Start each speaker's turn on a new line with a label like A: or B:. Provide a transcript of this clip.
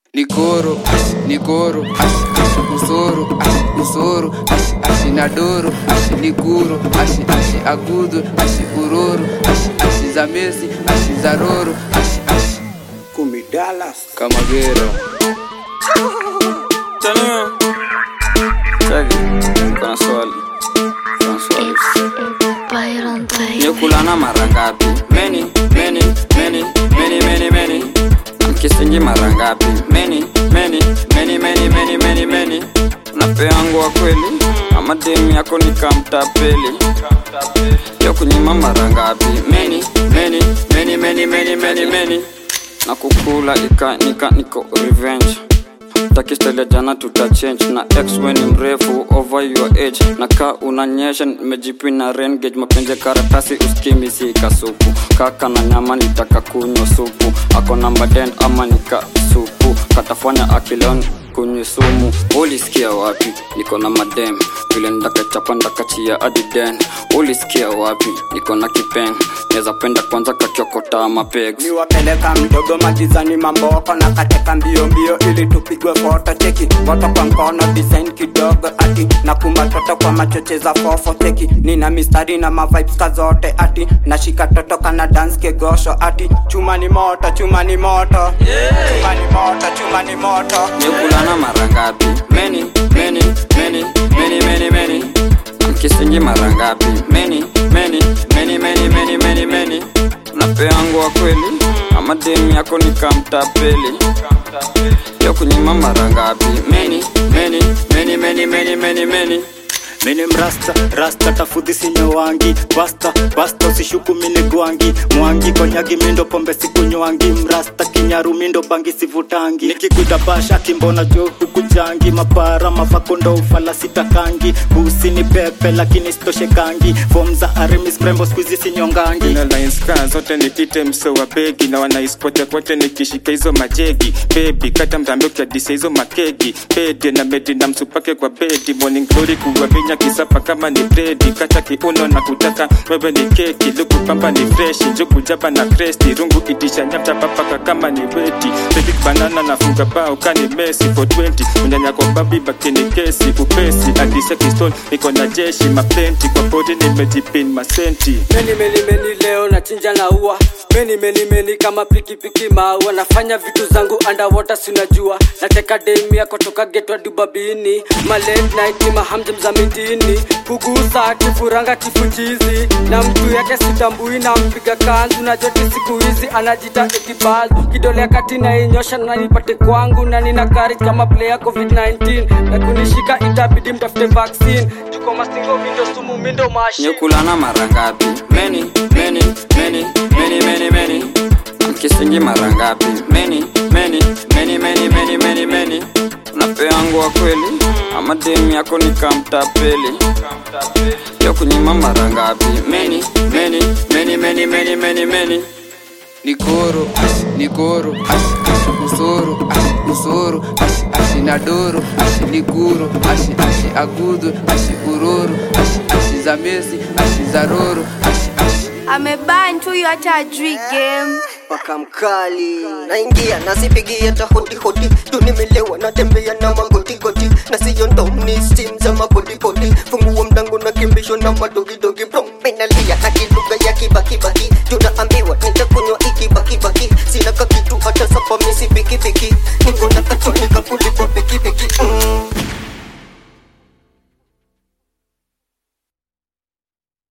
A: Nikoro, ashi, nikoro, ashi, ashi, usoro, ashi, usoro, ashi, ashi, nadoro, ashi, nikuro, ashi, ashi, agudo, ashi, uroro, ashi, ashi, za mesi, ashi, za roro, ashi, ashi,
B: Kumi Dallas.
A: kamagero.
C: Tanua. Cheki. Kuna swali. Kuna swali.
D: Byron Bay.
C: Nikulana mara ngapi? Many, many, many, many, many, many. Mkisingi mara ngapi? Many, many, many, many, many, many, many. Unapeangu wa kweli ama demu yako nikamtapeli? Yo kunyima mara ngapi? Many, many, many, many, many, many, many. Na kukula ika nika niko revenge takistele jana tutachange na x we ni mrefu over your age na ka unanyesha nimejipina rengage mapenzi karatasi uskimi si kasuku kaka na nyama nitaka kunywa supu ako namba 10 ama nika supu katafanya akilon kunywe sumu ulisikia wapi niko na madem vile ndakachapa ndakachia adiden ulisikia wapi niko na kipen neza penda kwanza kakiokota mapeg
B: niwapeleka mdogo magizani mamboko na kateka mbio mbio ili tupigwe foto cheki moto kwa mkono design kidogo ati na kumba toto kwa machoche za fofo cheki nina mistari na mavibes ka zote ati nashika toto kana dance kegosho ati chuma ni moto chuma ni moto chuma ni moto chuma ni moto
C: nikulana mara ngapi meni meni meni meni meni meni mkisingi mara ngapi meni meni meni meni meni meni meni unapeangu wa kweli ama demu yako nikamtapeli yo kunyima mara ngapi meni meni meni meni meni meni meni
E: mini mrasta rasta tafudhi sinyowangi basta basta usishuku mini gwangi mwangi konyagi mindo pombe sikunywangi mrasta kinyaru mindo bangi sivutangi nikikuta basha kimbona jo hukujangi mapara mafakondo ufala sitakangi busi ni pepe lakini sitoshekangi fom za arimis prembo skuizi sinyongangi
F: na lines kaa zote nipite mso wa begi na wanaispote kote nikishika hizo majegi bebi kata mdhambi ukiadisa hizo makegi pede na medi na msupake kwa bedi morning glory kuwavinya kisapa kama ni bredi kata kiuno na kutaka wewe ni keki luku pamba ni freshi njugu jaba na kresti rungu itisha nyapcha papaka kama ni weti Big banana na funga bao kani mesi for 20 unyanya kwa babi bakini kesi upesi adisha kistol niko na jeshi maplenti kwa bodi nimejipin masenti
G: meni meni meni leo nachinja na ua meni meni meni kama pikipiki maua nafanya vitu zangu underwater sinajua nateka demi yako toka getwa dubabini ma late night ni mahamjam za mitini kugusa kifuranga kifuchizi na mtu yake sitambui na mpiga kanzu na joti siku hizi anajita ekibal kidole kati na inyosha na nipate kwangu na nina courage kama player covid-19 na kunishika itabidi mtafute vaccine tuko mastingo mindo sumu mindo mashi
C: nyekulana mara ngapi meni meni meni meni meni meni mkisingi mara ngapi meni meni meni meni meni meni meni unapeangu wa kweli ama demu yako nikamtapeli yo kunyima mara ngapi meni meni meni meni meni meni meni
A: Nikoro, ashi, nikoro, ashi, ashi, usoro, ashi, usoro, ashi, ashi, nadoro, ashi, nikuro, ashi, ashi, agudo, ashi, uroro, ashi, ashi, za mesi, ashi, za roro, ashi, ashi.
H: ameban tu hata ajui game
I: paka mkali naingia nasipigia ta hoti hoti tu nimelewa natembea na magotigoti na siyo ndoni stim za mapotipoti fungua mdango na kimbisho na madogidogi bro minalia na kiluga ya kibakiba